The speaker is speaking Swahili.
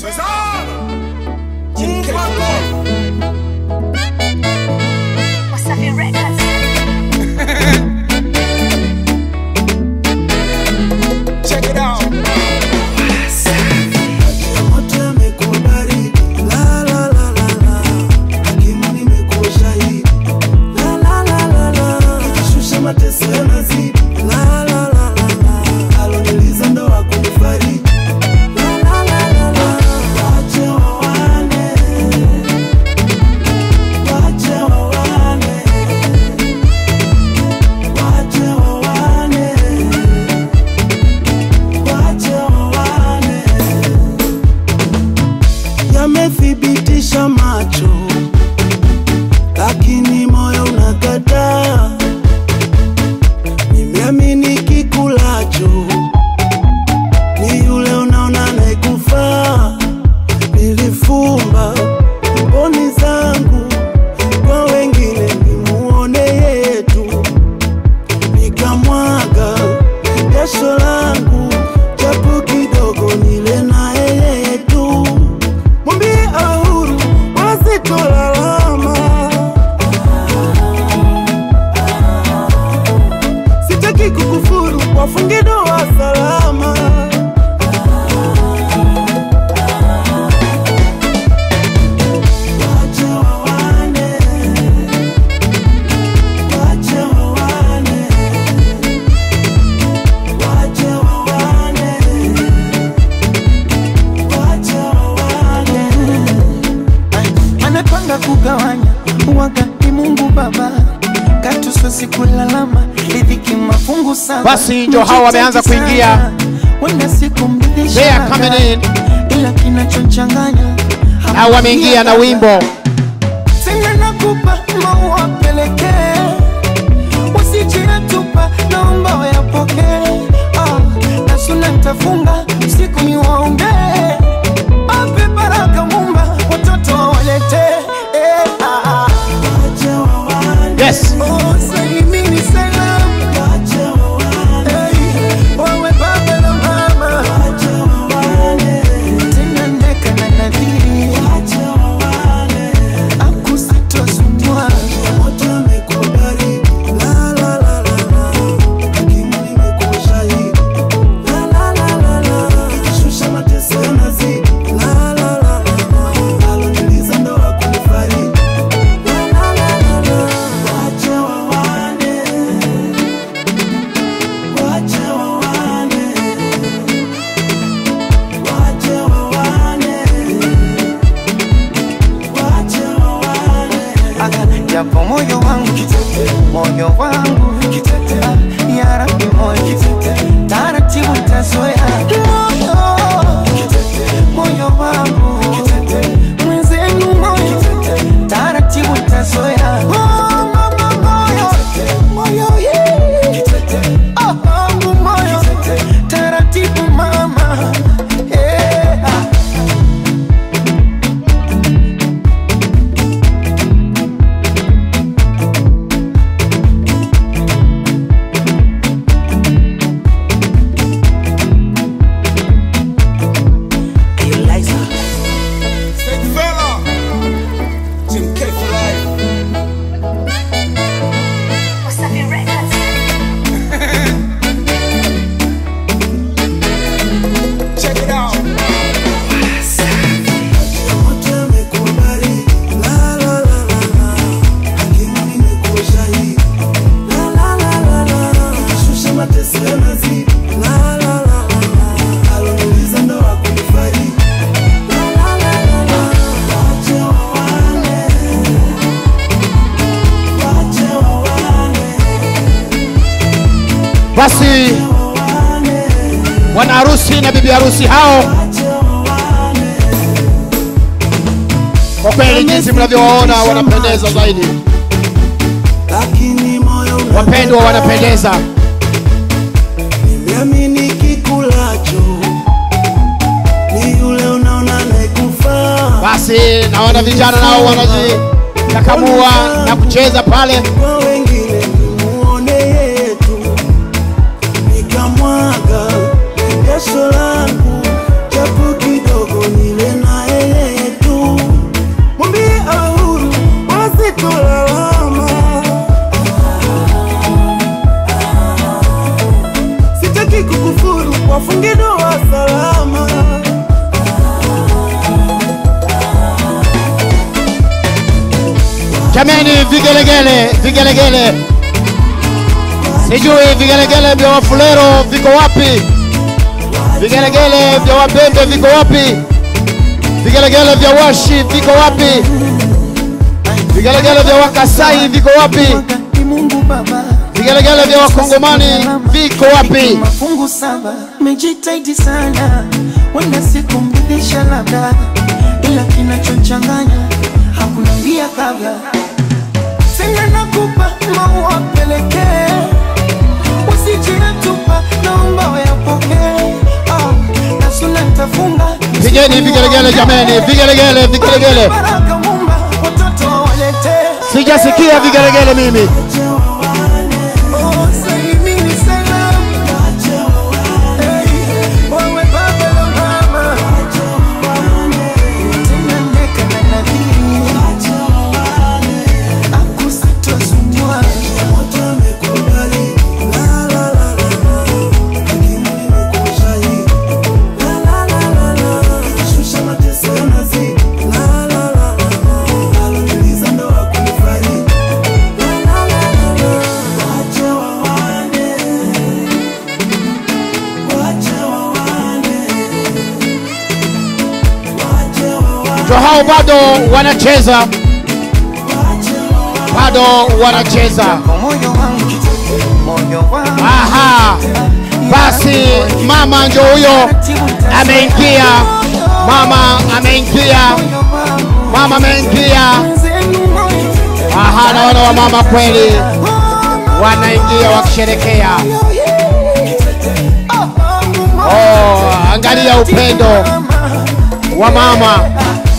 Wasafi Records. Check it out. Moto yamekuwa baridi, la la la la la. Hakimu nimekuwa shahidi, la la la la la. Nikishusha mateso yanazidi, la la la la la. Aloniliza ndo hakunifariji, la la la la la. Wache wawane, wache wawane, wache wawane, wache wawane yamethibitisha macho, lakini moyo unakataa. Nimeamini kikulacho ni yule unaona anayekufaa. Nilifumba mboni zangu kwa wengine, nimuone yeye tu, nikamwaga jasho langu japo kidogo, nile na yeye tu mwambie awe huru wasitolalama. Sitaki kukufuru, wafunge ndoa salama. Wache wawane, wache wawane, wache wawane, wache wawane. anapanga kugawanya wakati Mungu Baba katusosi kulalama riziki mafungu saba. Basi ndio hao wameanza kuingia. wenda siku mridhisha They are coming in. ila kinachochanganya na wameingia na wimbo tena nakupa maua pelekee usijiyatupa naomba wayapokee ah, na suna ntafunga siku ni waombee ape baraka mumba watoto wawaletee eh, ah, ah. yes Oh, salimini salam Hey, wawe baba na mama tena ndeka na nadhiri akusitosumwa Moto yamekuwa baridi, la la la la la. Hakimu nimekuwa shahidi, la la la la la. Nikishusha mateso yanazidi, la la la la la. Aloniliza ndo hakunifariji, la la la la la. Wache wawane, wache wawane, wache wawane, wache wawane. japo moyo wangu moyo wangu Ah, ya Rabbi moyo taratibu tazoea moyo moyo wangu mwenzenu moyo taratibu tazoea Oh, mama moyo moyo yeah. Oh, wangu moyo taratibu mama yeah. Big fella. Jim K for life. Wasafi Records. Check it out. Moto yamekuwa baridi, la la la la la. Hakimu nimekuwa shahidi, la la la la la. Nikishusha mateso yanazidi, la la la la la. Aloniliza ndo hakunifariji, la la la la la. Wache wawane, wache wawane, basi wawane, bwana harusi na bibi harusi hao wache wawane. kwa kweli jinsi mnavyowaona wanapendeza zaidi Lakini moyo una wapendwa wanapendeza Nimeamini kikulacho ni yule unaona anayekufaa. basi naona vijana nao wanajikakamua na kucheza pale Kwa wengine nimuone yetu, nikamwaga jasho langu japo kidogo, nile Jameni, vigelegele, vigelegele, sijui vigelegele vya Wafulero viko wapi? Vigelegele vya Wabembe viko wapi? Vigelegele vya Washi viko wapi? Vigelegele vya Wakasai viko wapi? Ni Mungu Baba. Vigelegele vya Wakongomani viko wapi? Mafungu saba, mejitahidi sana, wenda sikumridhisha labda, ila kinachochanganya hakuna mbia kabla. Tena nakupa maua pelekee, usijinatupa, naomba uyapokee. Ah, na suna nitafunga Pigeni vigelegele jameni, vigelegele, vigelegele. Baraka Mumba, watoto waletee. Sijasikia vigelegele mimi. Oh, salimini salamu. Hey, wewe baba na mama. Tena neka na nadhiri. Akusitosumbua. Ndio hao bado wanacheza, bado wanacheza. Moyo wangu, moyo wangu. Aha, basi mama ndio huyo ameingia, mama ameingia, Moyo wangu. mama ameingia. Zenu moyo. Aha, naona wamama kweli wanaingia wakisherekea. Oh, angalia upendo wa mama